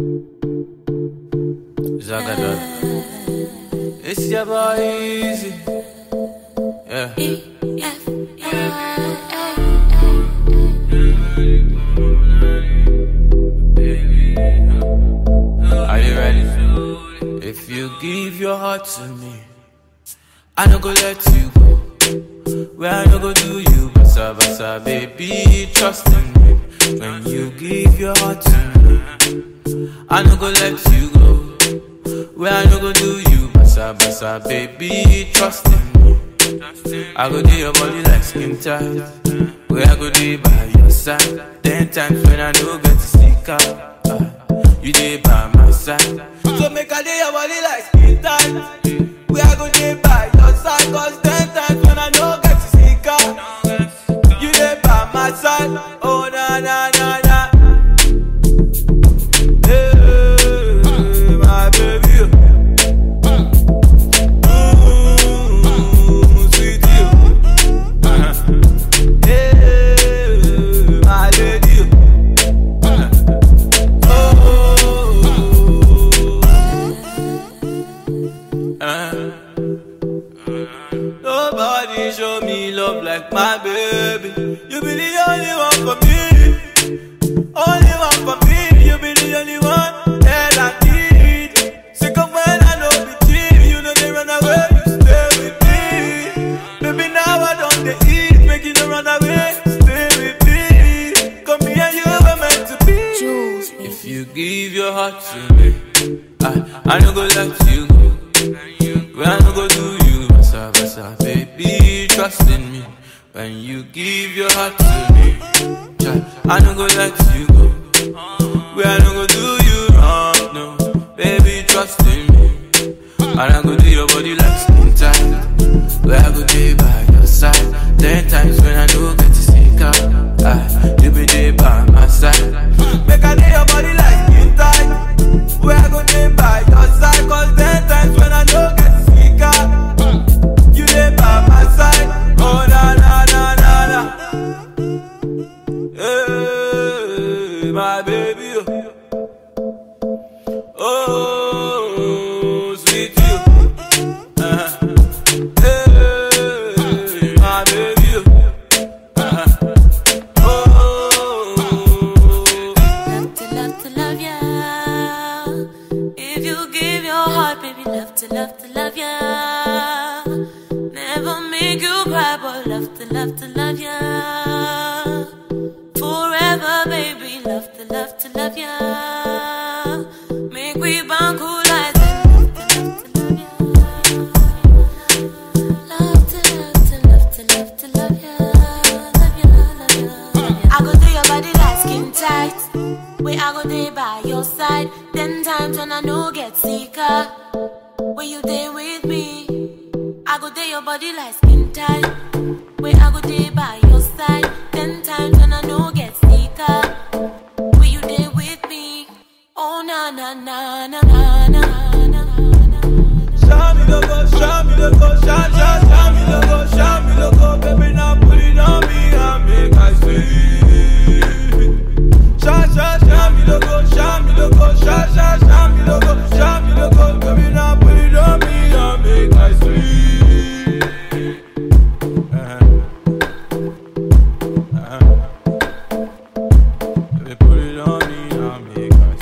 Zagadot. It's your boy Easy. Yeah. Are you ready? If you give your heart to me, I no go let you go. Where I no go do you, basa basa, baby, trust in me. When you give your heart to me, I no go let you go. Where I no go do you, basa basa, baby, trust in me. I go do your body like skin tight. Where I go do by your side. Ten times when I no get to stick out. ah, you dey by my side. So make I do your body like skin tight. Where I go do by your side. Cause ten times when I no get to stick out. You dey by my side. Oh na na na na. Hey, my baby. Ooh, sweet you. Hey, my lady. Oh. Uh. Nobody show me love like my baby. You be the only one for me. Only one for me. You be the only one that I need. Sick of when I know be cheap. You know they run away. You stay with me. Baby, now I don't they eat. Make you no run away. Stay with me. Come here, you were meant to be. Jules, baby. If you give your heart to me, I, I no go let you go. When I no go do you, basa basa, baby, trust in me. When you give your heart to me, child, I no go let you go. When I no go do you wrong, no, baby, trust in me. And I go do your body like skin tight. Where I go day by your side. Ten times when I no get to stick out, ah, you be there by my side. Make I do your body like skin tight. Where I go day by your side. Cause ten times when I no get to stick out, you there by my side. Oh na na na na na. Hey, my baby. Oh, sweet you. Uh-huh. Hey, my baby. Uh-huh. Oh. Love to love to love ya. If you give your heart, baby, love to love to love ya. Never make you cry, but love to love to love ya. Forever, baby, love to love to love ya. Make we bond cool like Love to love to love to love to love ya, love ya, love ya, love ya. I go do your body like skin tight. Where I go day by your side. Ten times when I no get sicker. When you there with me, I go day your body like skin tight. Where I go day by your side. Ten times when I no get sicker. When you there with me, oh na na na na na na na na. Show me the go, show me the go, show, show, show me the go, show me the go, baby, now put it on me and make I see. Show, show, show me the go, show me the go, show, show, show me the go, show me the go, baby, now put it on me and make I see. Uh-huh. Uh-huh. Baby, put it on me and make I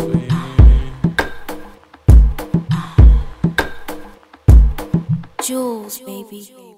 see. Jules, baby.